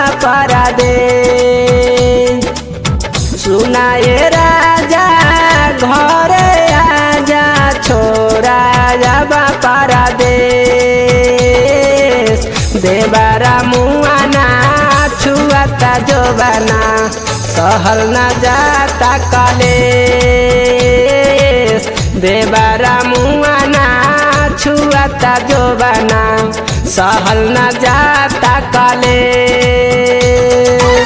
परदे सुनाए राजा घरे आजा छोरा जाबा परदेश देबारा मुआना छुआता जोबाना सहल न जाता कलेश देबारा मुआना छुआता जोबाना सहल न जाता कलेश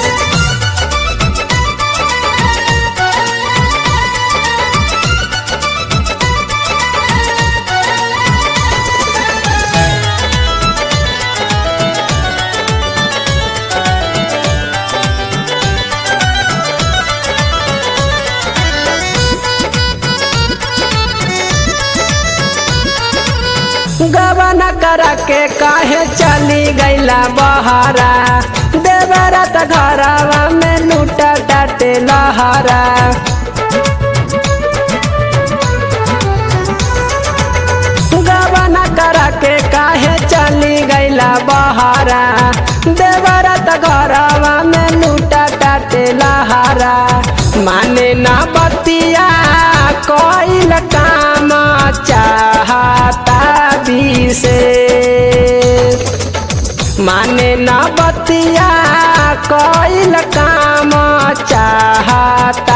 गबना करा के काहे चली गईला बहारा देवरा त घरवा में लूटा टाटे लहरा गबना करा के काहे चली गईला बहारा देवरा त घरवा में लूटा टाटे लहरा माने ना बतिया कोई काम चाहता विशेष माने न बतिया कोइल काम चाहता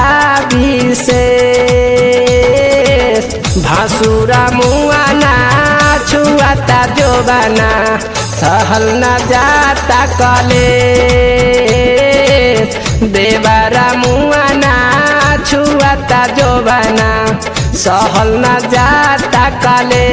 विशेष भासुरा मुआना छुआता जोबाना सहल न जाता कले देवारा मुआना छुआता जोबाना सहल न जाता कले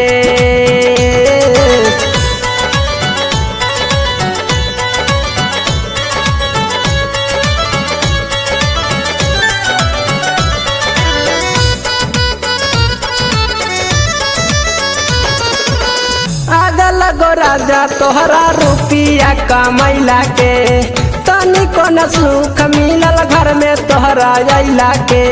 आगल गो राजा तोहरा रुपिया कमैला के तनिको न सुख मिलल घर में तोहरा अइला के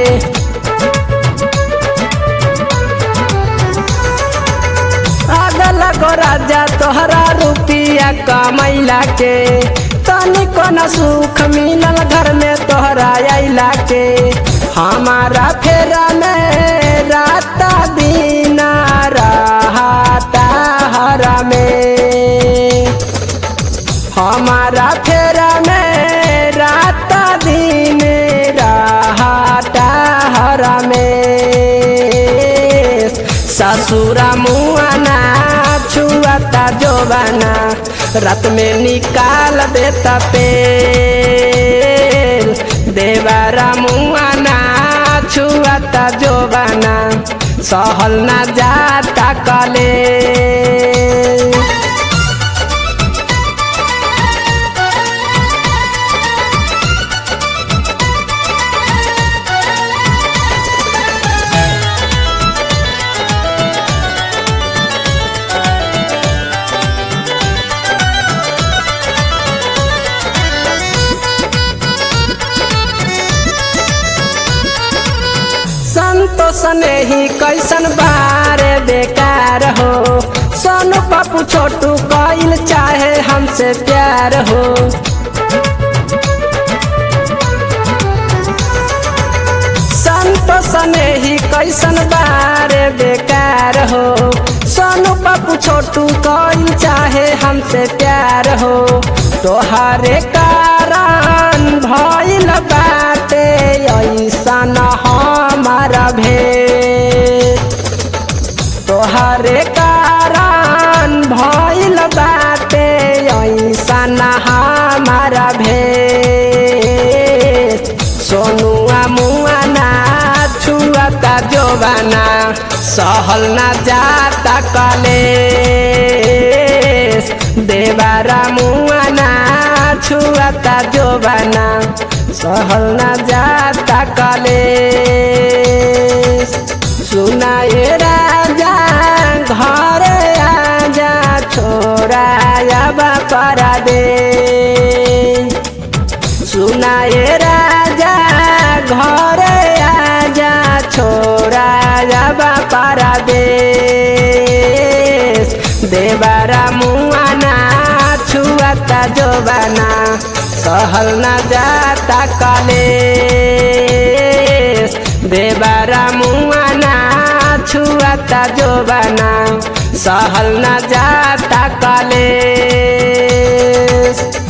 आगल गो राजा तोहरा रुपिया कमैला के तनिको न सुख मिलल घर में तोहरा अइला के हमारा फेरा में रात दिन रहता हरा में हमारा फेरा में रात दिन रहता हरा में ससुरा मुआना छुआता जोबाना रात में निकाल देता पेल देवारा मुआना छुआता जोबाना सहल ना जाता कले संतोष नहीं कैसन बारे बेकार हो सोनू पप्पू छोटू कइल चाहे हमसे प्यार हो संतोष नहीं कैसन बारे बेकार हो सोनू पप्पू छोटू कइल चाहे हमसे प्यार हो तोहरे कारण भइल बाटे ऐसन हमारा भेद तोहरे कारण भइल बाटे ऐसन हमारा भेद सोनुआ मुआना छुआता जोबाना सहल ना जाता कले देवारा मुआना छुआता जोबाना सहल ना जाता कले सुनाए राजा घरे आजा छोरा आबा करा दे सुनाए राजा घरे आजा छोरा आबा करा दे देवारा मुआना छुआता जोबाना सहल न जाता काले देवरा मुआना छुआता जोबाना सहल न जाता काले